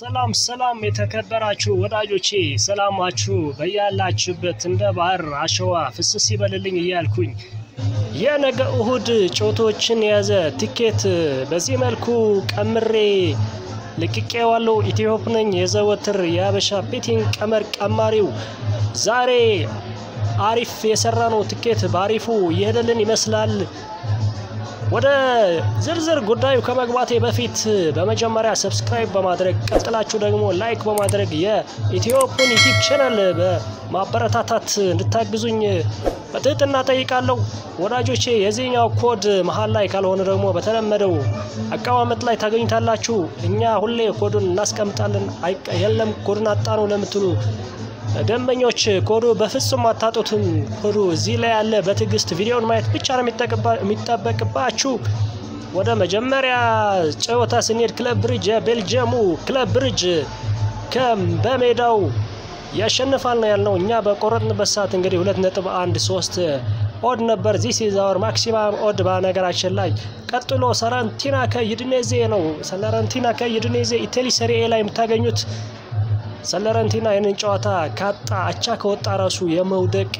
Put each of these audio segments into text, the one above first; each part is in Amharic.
ሰላም ሰላም የተከበራችሁ ወዳጆቼ ሰላማችሁ በያላችሁበት እንደ ባህር አሸዋ ፍስስ ይበልልኝ እያልኩኝ የነገ እሁድ ጨዋታዎችን የያዘ ቲኬት በዚህ መልኩ ቀምሬ ልቅቄዋለሁ። ኢትዮፕ ነኝ የዘወትር የሀበሻ ቤቲንግ ቀመር ቀማሪው። ዛሬ አሪፍ የሰራ ነው ቲኬት በአሪፉ እየሄደልን ይመስላል። ወደ ዝርዝር ጉዳዩ ከመግባቴ በፊት በመጀመሪያ ሰብስክራይብ በማድረግ ቀጥላችሁ ደግሞ ላይክ በማድረግ የኢትዮፕን ዩቲዩብ ቻናል በማበረታታት እንድታግዙኝ በትህትና ጠይቃለሁ። ወዳጆቼ የዚህኛው ኮድ መሀል ላይ ካልሆነ ደግሞ በተለመደው አቀማመጥ ላይ ታገኙታላችሁ። እኛ ሁሌ ኮዱን እናስቀምጣለን። የለም ኮዱን አጣ ነው ለምትሉ ደንበኞች ኮዱ በፍጹም አታጡትም። ኮዱ እዚህ ላይ ያለ በትዕግስት ቪዲዮን ማየት ብቻ ነው የሚጠበቅባችሁ። ወደ መጀመሪያ ጨዋታ ስንሄድ ክለብ ብሪጅ የቤልጅየሙ ክለብ ብሪጅ በሜዳው ያሸንፋል ነው ያልነው። እኛ በቆረጥንበት ሰዓት እንግዲህ ሁለት ነጥብ አንድ ሶስት ኦድ ነበር። ዚስ ኢዝ አወር ማክሲማም ኦድ በነገራችን ላይ። ቀጥሎ ሰራንቲና ከዩዲኔዜ ነው። ሰለረንቲና ከዩዲኔዜ ኢታሊ ሰሪ ኤ ላይ የምታገኙት ሰለረንቲና ይህንን ጨዋታ ካጣ አቻ ከወጣ ራሱ የመውደቅ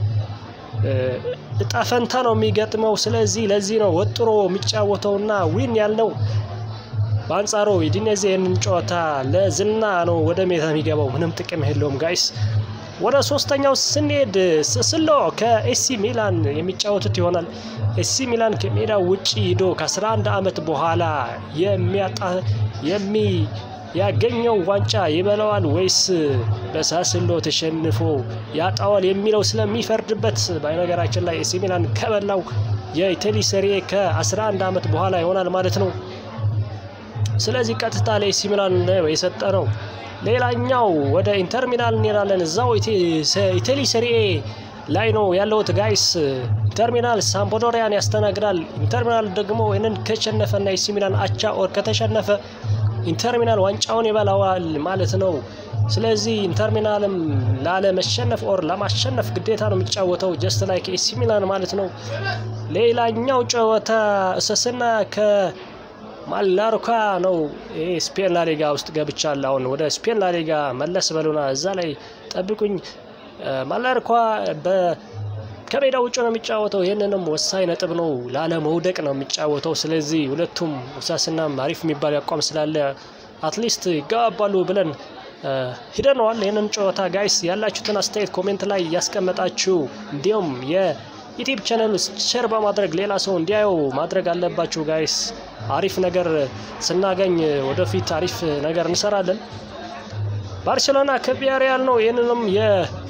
እጣ ፈንታ ነው የሚገጥመው። ስለዚህ ለዚህ ነው ወጥሮ የሚጫወተውና ዊን ያልነው። በአንጻሩ ዩዲኔዜ ይህንን ጨዋታ ለዝና ነው ወደ ሜዳ የሚገባው፣ ምንም ጥቅም የለውም ጋይስ። ወደ ሶስተኛው ስንሄድ ስሎ ከኤሲ ሚላን የሚጫወቱት ይሆናል። ኤሲ ሚላን ከሜዳው ውጭ ሂዶ ከ11 ዓመት በኋላ የሚያጣ የሚ ያገኘው ዋንጫ ይበላዋል ወይስ በሳስሎ ተሸንፎ ያጣዋል የሚለው ስለሚፈርድበት በነገራችን ላይ ኤሲ ሚላን ከበላው የኢታሊ ሰሪ ከ11 ዓመት በኋላ ይሆናል ማለት ነው። ስለዚህ ቀጥታ ለኤሲ ሚላን የሰጠ ነው። ሌላኛው ወደ ኢንተር ሚላን እንሄዳለን። እዛው ኢታሊ ሰሪ ላይ ነው ያለውት ጋይስ። ኢንተር ሚላን ሳምፕዶሪያን ያስተናግዳል። ኢንተር ሚላን ደግሞ ይህንን ከሸነፈና ኤሲ ሚላን አቻ ኦር ከተሸነፈ ኢንተርሚናል ዋንጫውን ይበላዋል ማለት ነው። ስለዚህ ኢንተርሚናልም ላለመሸነፍ ኦር ለማሸነፍ ግዴታ ነው የሚጫወተው ጀስት ላይክ ኤሲ ሚላን ማለት ነው። ሌላኛው ጨዋታ እሰስና ከማላርካ ነው። ይሄ ስፔን ላሊጋ ውስጥ ገብቻለሁ። አሁን ወደ ስፔን ላሊጋ መለስ በሉና እዛ ላይ ጠብቁኝ። ማላርኳ በ ከሜዳ ውጭ ነው የሚጫወተው። ይህንንም ወሳኝ ነጥብ ነው፣ ላለመውደቅ ነው የሚጫወተው። ስለዚህ ሁለቱም ውሳስናም አሪፍ የሚባል አቋም ስላለ አትሊስት ይገባባሉ ብለን ሂደነዋል። ይህንን ጨዋታ ጋይስ ያላችሁትን አስተያየት ኮሜንት ላይ እያስቀመጣችሁ እንዲሁም የዩቲዩብ ቻናል ውስጥ ሼር በማድረግ ሌላ ሰው እንዲያየው ማድረግ አለባችሁ ጋይስ። አሪፍ ነገር ስናገኝ ወደፊት አሪፍ ነገር እንሰራለን። ባርሴሎና ከቪያሪያል ነው። ይህንንም የ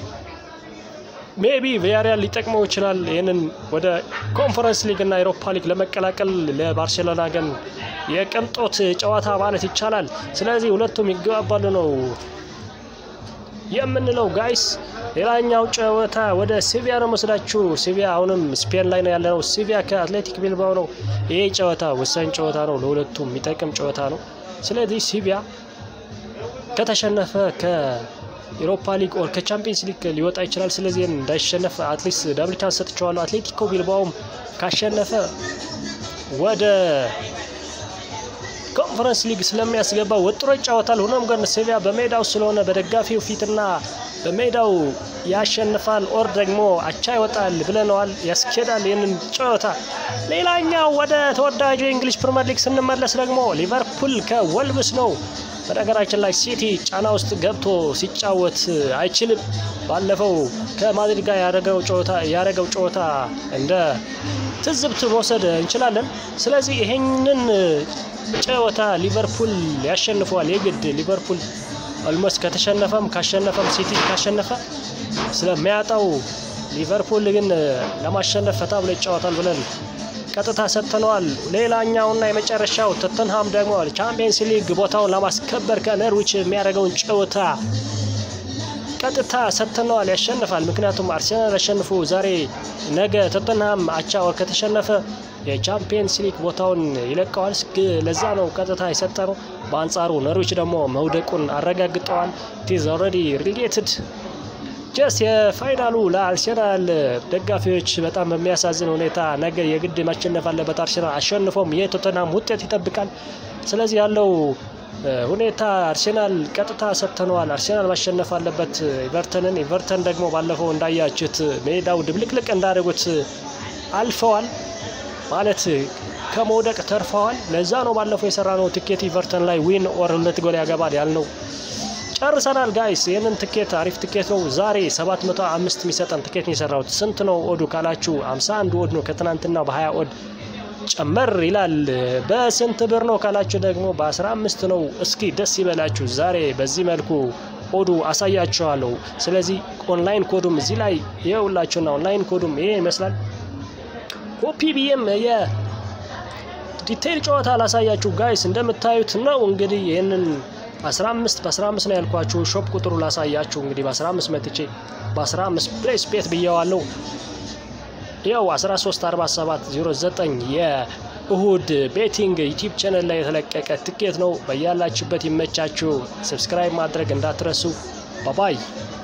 ሜቢ ቪያሪያል ሊጠቅመው ይችላል። ይህንን ወደ ኮንፈረንስ ሊግ እና ኤሮፓ ሊግ ለመቀላቀል ለባርሴሎና ግን የቅንጦት ጨዋታ ማለት ይቻላል። ስለዚህ ሁለቱም ይገባባሉ ነው የምንለው ጋይስ። ሌላኛው ጨዋታ ወደ ሲቪያ ነው መስላችሁ። ሲቪያ አሁንም ስፔን ላይ ነው ያለነው። ሲቪያ ከአትሌቲክ ቢልባው ነው። ይሄ ጨዋታ ወሳኝ ጨዋታ ነው፣ ለሁለቱም የሚጠቅም ጨዋታ ነው። ስለዚህ ሲቪያ ከተሸነፈ ከ ኤሮፓ ሊግ ኦር ከቻምፒየንስ ሊግ ሊወጣ ይችላል። ስለዚህ እንዳይሸነፍ አትሊስት ዳብል ቻንስ ሰጥቼዋለሁ። አትሌቲኮ ቢልባውም ካሸነፈ ወደ ኮንፈረንስ ሊግ ስለሚያስገባ ወጥሮ ይጫወታል። ሆኖም ግን ሴቪያ በሜዳው ስለሆነ በደጋፊው ፊትና በሜዳው ያሸንፋል ኦር ደግሞ አቻ ይወጣል ብለነዋል። ያስኬዳል ይህንን ጨዋታ። ሌላኛው ወደ ተወዳጁ የእንግሊዝ ፕሪምየር ሊግ ስንመለስ ደግሞ ሊቨርፑል ከወልብስ ነው። በነገራችን ላይ ሲቲ ጫና ውስጥ ገብቶ ሲጫወት አይችልም። ባለፈው ከማድሪድ ጋር ያደረገው ጨዋታ እንደ ትዝብት መውሰድ እንችላለን። ስለዚህ ይሄንን ጨዋታ ሊቨርፑል ያሸንፈዋል የግድ ሊቨርፑል ኦልሞስት ከተሸነፈም ካሸነፈም ሲቲ ካሸነፈ ስለሚያጣው ሊቨርፑል ግን ለማሸነፍ ፈታ ብሎ ይጫወታል ብለን ቀጥታ ሰጥተነዋል። ሌላኛውና የመጨረሻው ቶተንሃም ደግሞ ቻምፒየንስ ሊግ ቦታውን ለማስከበር ከነርዊች የሚያደርገውን ጨዋታ ቀጥታ ሰጥተነዋል። ያሸንፋል። ምክንያቱም አርሴናል ያሸንፉ ዛሬ ነገ ቶተንሃም አቻ ወር ከተሸነፈ የቻምፒየንስ ሊግ ቦታውን ይለቀዋል። ለዛ ነው ቀጥታ የሰጠነው። በአንጻሩ ነርዊች ደግሞ መውደቁን አረጋግጠዋል። ቲዝ ኦልሬዲ ሪሌትድ ጀስ የፋይናሉ ለአርሴናል ደጋፊዎች በጣም በሚያሳዝን ሁኔታ ነገ የግድ ማሸነፍ አለበት። አርሴናል አሸንፎም የቶተናም ውጤት ይጠብቃል። ስለዚህ ያለው ሁኔታ አርሴናል ቀጥታ ሰጥተነዋል። አርሴናል ማሸነፍ አለበት ኢቨርተንን። ኢቨርተን ደግሞ ባለፈው እንዳያችሁት ሜዳው ድብልቅልቅ እንዳደረጉት አልፈዋል ማለት ከመውደቅ ተርፈዋል። ለዛ ነው ባለፈው የሰራነው ትኬት ኢቨርተን ላይ ዊን ኦር ሁለት ጎል ያገባል ያልነው። ጨርሰናል ጋይስ። ይህንን ትኬት አሪፍ ትኬት ነው። ዛሬ 705 የሚሰጠን ትኬት ነው የሰራሁት። ስንት ነው ኦዱ ካላችሁ 51 ኦድ ነው። ከትናንትና በ20 ኦድ ጨመር ይላል። በስንት ብር ነው ካላችሁ ደግሞ በ15 ነው። እስኪ ደስ ይበላችሁ። ዛሬ በዚህ መልኩ ኦዱ አሳያችኋለሁ። ስለዚህ ኦንላይን ኮዱም እዚህ ላይ ይኸውላችሁና ኦንላይን ኮዱም ይሄ ይመስላል። ኮፒ ብዬም የዲቴይል ጨዋታ ላሳያችሁ ጋይስ። እንደምታዩት ነው እንግዲህ ይህንን 15 በ15 ነው ያልኳችሁ። ሾፕ ቁጥሩ ላሳያችሁ እንግዲህ በ15 መጥቼ በ15 ፕሌስ ቤት ብየዋለሁ። ያው 134709 የእሁድ ቤቲንግ ዩቲዩብ ቻነል ላይ የተለቀቀ ትኬት ነው። በያላችሁበት ይመቻችሁ። ሰብስክራይብ ማድረግ እንዳትረሱ። ባባይ